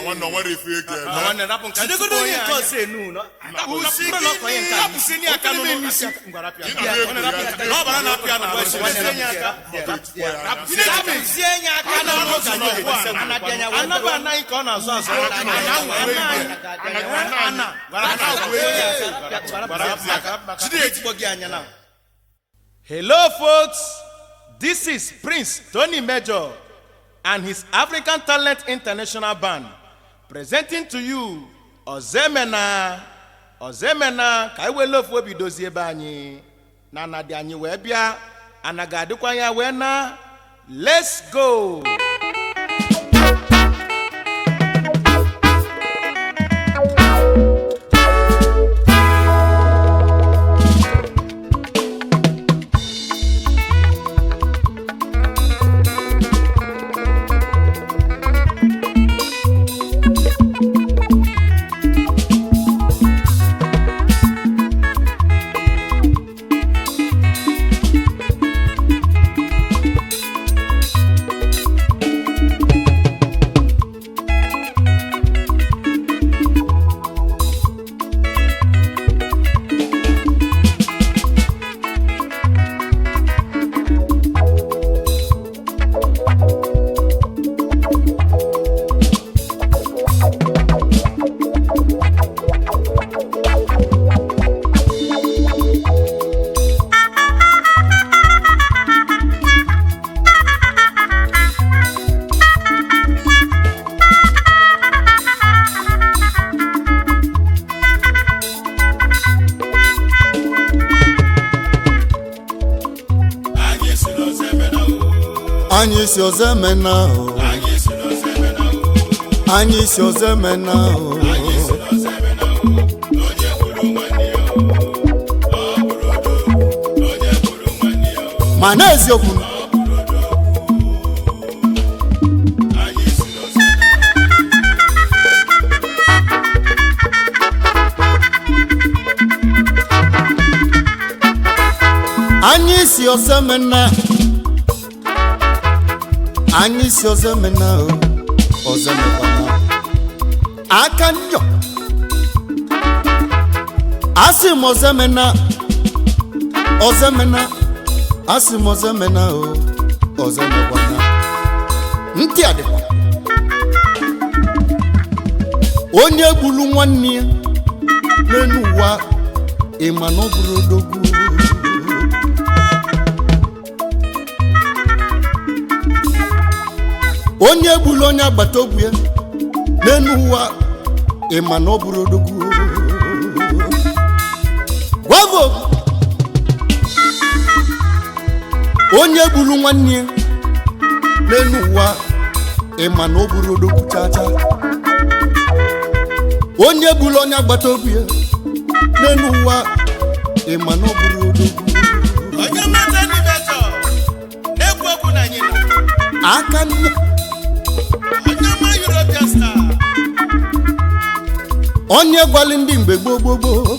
nwanne o nwere ife eke Na nwanne rapụ nke jidegodo onye nke ọzọ enu nọ Usi Bụrụ na ọkọ onye nke a Hapụsịnị aka n'ụlọ. Ị na na-egwu ya Na ọbara na-apịa na ahụ. Nwanne Nwanne ya ya aka. Hapụzie enyi aka na ọnụ ụzọ na ugbu a. Anaba anaghị ka ọ na-azụ azụ. Hello, folks. This is Prince Tony Major and his African Talent International Band presenting to you Ozemena. Ozemena ka anyị wele ofu obi dozie ebe anyị na ana dị anyị wee bịa ana ga-adịkwa ya wee na let's go. anyị si ọzọ emena o anyị si ọzọ emena o ma n'eziokwu anyị si ọzọ emena anyị si ọzọ emena o ọzọ emekwana aka nyọ asị m ọzọ emena ọzọ emena asị m ọzọ emena o ọzọ emekwana ntị adịkwa onye gburu nwanne ya n'elu ụwa ịma na ọ bụrụ odogwu onye gburu onye agbata obi ya n'elu ụwa ịma na ọ bụrụ odogwu gwavo onye gburu nwanne ya n'elu ụwa ịma na ọ bụrụ odogwu chacha onye gburu onye agbata obi ya n'elu ụwa ịma na ọ bụrụ odogwu Onye mmata ndị mejọ na-ekwu okwu na anyị nọ. aka nne Onye ọma European star. onye gwali ndị mgbe gboo gboo gboo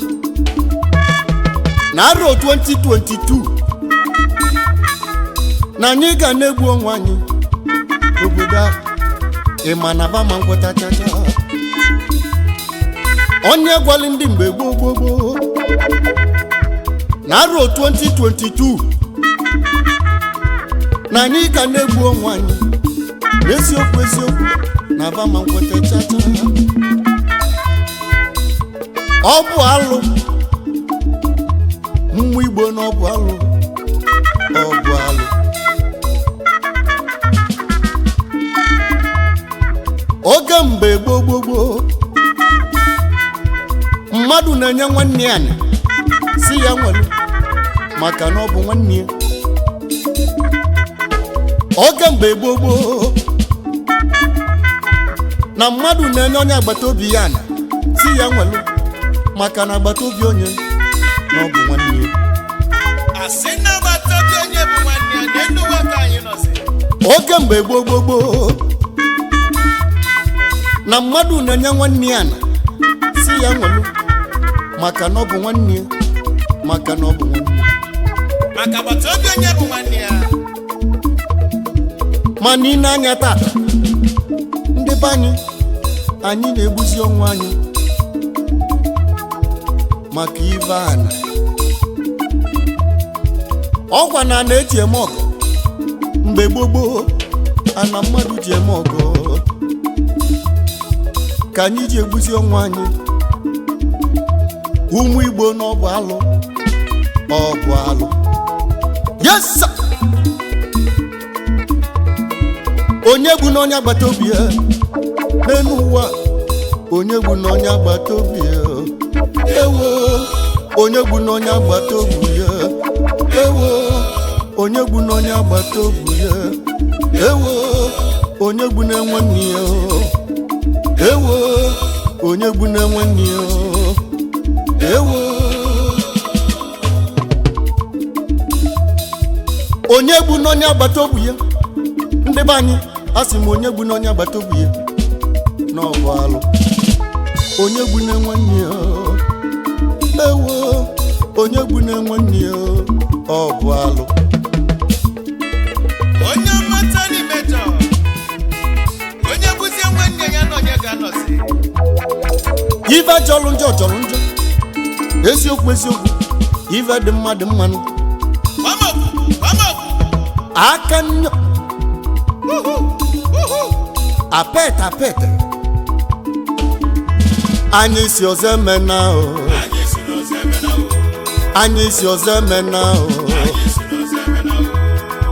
na arọ 2022 na anyị ga na-egbu onwe anyị obodo a ịma na bama ngwọta chacha onye gwali ndị mgbe gboo gboo gboo na arọ 2022 na anyị ga na-egbu onwe anyị n'eziokwu eziokwu na bama ngwọta chacha ọ bụ alụ mmụ igbo na ọ bụ alụ ọ bụ alụ oge mgbe gboo gboo gboo mmadụ na-enye nwanne ya nị si ya nwere maka na ọ bụ nwanne ya oge mgbe gboo gboo na mmadụ na-enye onye agbata obi ya nị si ya nwere maka na agbata obi onye na ọ bụ nwanne ya Asị na agbata obi onye bụ nwanne ya na enu ụwa ka anyị nọzi. oge mgbe gboo gboo gboo na mmadụ na-enye nwanne ya na si ya nwelu maka na ọ bụ nwanne ya maka na ọ bụ nwanne ya Maka agbata obi onye bụ nwanne ya. ma n'ile anya tata ndị be anyị anyị na-egbuzi ọnwa anyị maka ive ana ọgwa na na-eji eme ọgụ mgbe gboo gboo ana mmadụ ji eme ọgụ ka anyị ji egbuzi ọnwa anyị ụmụ igbo n'ọbụ alụ ọbụ alụ yes sir. onye bụ n'onye agbata obi ya n'elu ụwa onye bụ n'onye agbata obi ya ewo onye bụ n'onye agbata obi ya ewo onye bụ n'onye agbata obi ya ewo onye bụ na-enwe nne ya ewo onye bụ na-enwe nne ya ewo onye bụ n'onye agbata obi ya ndị be anyị a sị m onye bụ n'onye agbata obi ya n'ọbụ alụ onye bụ na-enwe nne ya ewo onye bụ na-enwe nne ya ọ bụ alụ onye mmata n'ime jọ onye bụzie nwanne ya na onye ga-anọzi ife jọrọ njọ jọrọ njọ eziokwu eziokwu ife dị mma dị mmanụ gbamọkwu gbamọkwu aka nnyo apet apet anyị si ọzọ eme na o anyị si n'ọzọ eme na o anyị si ọzọ eme na o anyị si n'ọzọ eme na o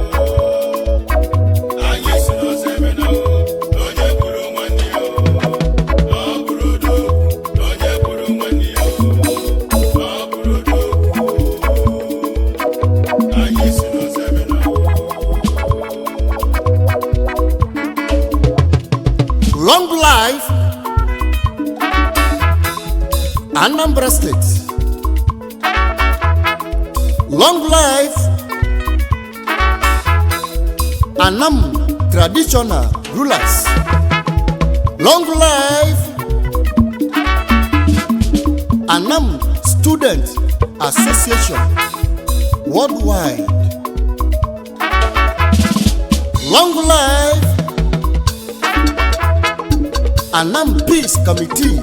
anyị si n'ọzọ eme na o na onye gburu nwanne ya o na ọ bụrụ odogwu na onye gburu nwanne ya o na ọ bụrụ odogwu anyị si n'ọzọ eme na o long life anambra state long life anam traditional rulers long life anam student association worldwide long life Anam Peace Committee.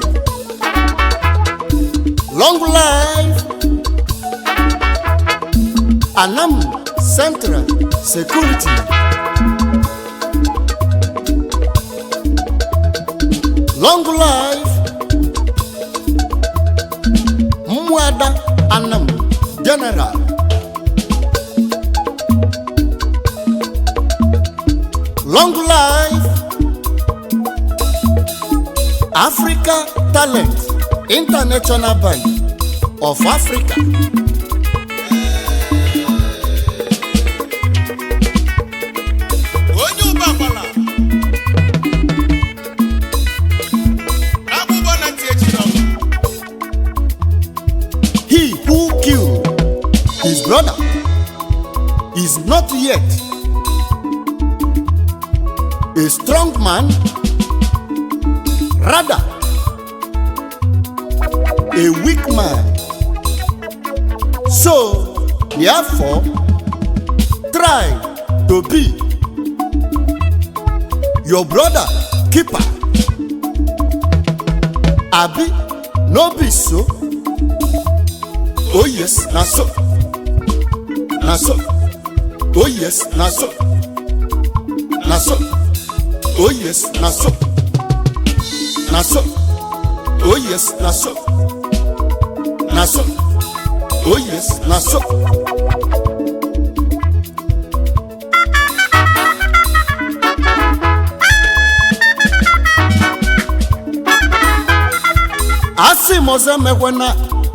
Long life. Anam Central Security. Long life. Mwada Anam General. Long life. Africa Talent International Bank of Africa. onye ụba gbala agbụgbọ na ntị echi n'ọgụ He who killed his brother is not yet a strong man, rather, a weak man. So, therefore, try to be your brother keeper. Abi, no be so. Oh yes, na so. Na so. Oh yes, na so. Na so. Oh yes, na so. Na so. Oh yes, na so. Na so. Oh yes, na so. asị m ọzọ emekwana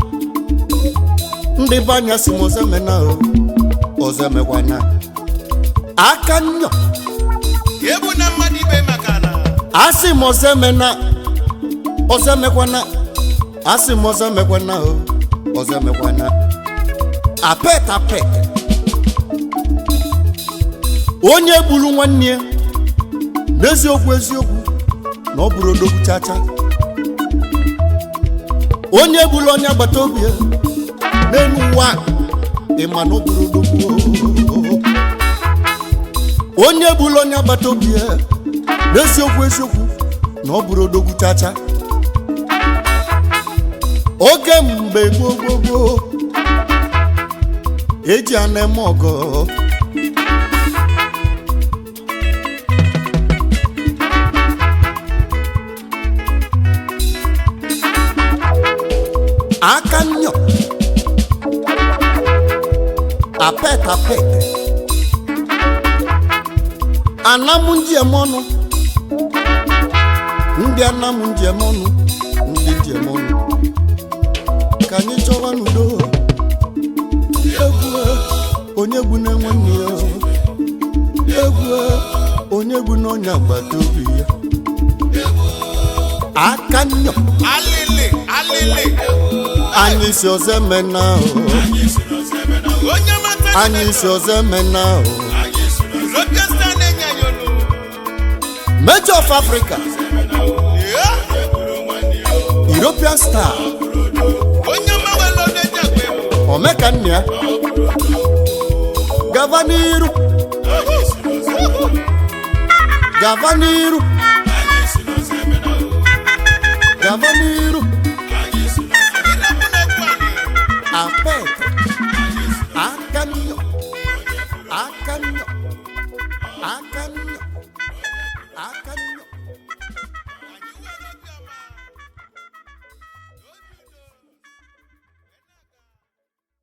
ndị be anya sị m ọzọ emena o ọzọ emekwana aka nyọ ebu na mmadụ ibe maka na asị m ọzọ emena ọzọ emekwana asị m ọzọ emekwana o ọzọ emekwana apet apet onye gburu nwanne ya n'eziokwu eziokwu na ọ bụrụ odogwu chacha onye gburu onye agbata obi ya n'elu ụwa ịma na ọ bụrụ odogwu onye gburu onye agbata obi ya n'eziokwu eziokwu na na ọ bụrụ odogwu chacha oge mgbe gboo gboo gboo eji ana eme ọgọ aka nyọ apet apet anamụ njem ọnụ ndị anamụ njem ọnụ ndị njem ọnụ ka anyị chọwa n'udo egwu onye gbu na nwanne ya egwu onye gbu na onye agbata obi ya aka nyọ alịlị alịlị anyị si ọzọ emena onye mata anyị si ọzọ emena protesta na-enye ya olu Major of Africa European star onye mawelo na-ejekwe omeka nna ya gava n'iru gava n'iru gava n'iru ịnapụ na-ekwu anyị apet aka nnyo aka nnyo aka nnyo aka nnyo